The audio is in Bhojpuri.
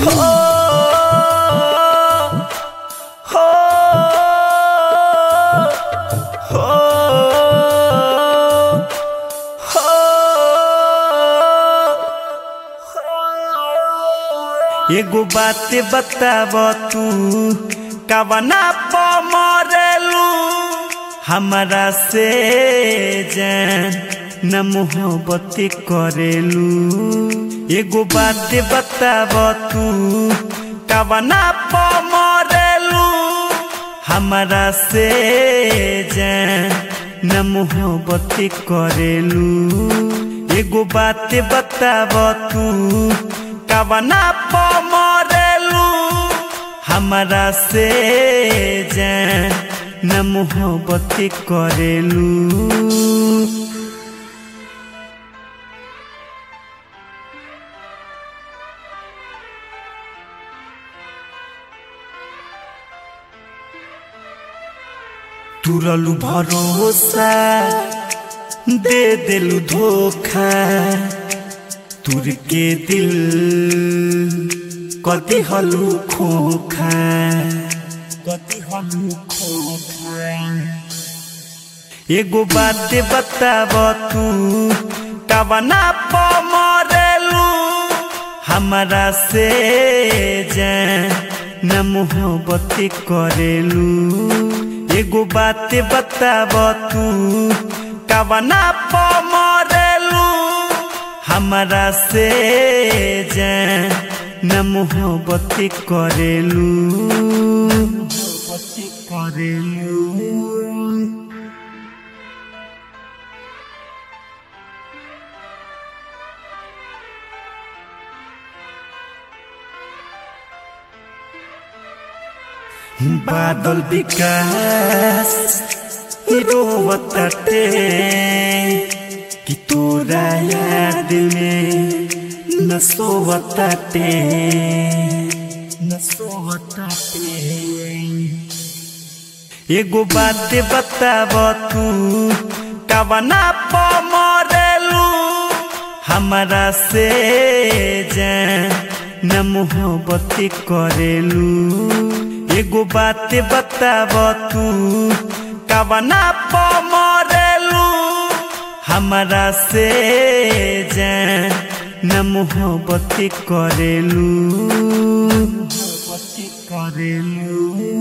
हो हो हो एगो बात बताब तू कवना प मरेलू हमरा से जान न मोहब्बत करेलू एगो बात बताब तू कवना प मरेलू हमरा से जान न मोहब्बत करेलू एगो बात बताब तू कवना प मरेलू हमरा से जान न मोहब्बत करेलू तुरलू भरोसा दे दिलू धोखा तुर के दिल कति हलू खोखा कति हलू खोखा एगो बात बताब तू कवना प मरेलू हमरा से जान न मोहब्बत करेलू एगो बात बताब तू कवना प मरेलू हमरा से जान न मोहब्बत करेलू मोहब्बत करेलू बादल विकास रोवताटे कि तोरा याद में न सोवताटे न सोवताटे एगो बात बताब तू कवना प मरेलू हमरा से जान न मोहब्बत करेलू एगो बात बताब तू कवना प मरेलू हमरा से जान न मोहब्बत करेलू मोहब्बत करेलू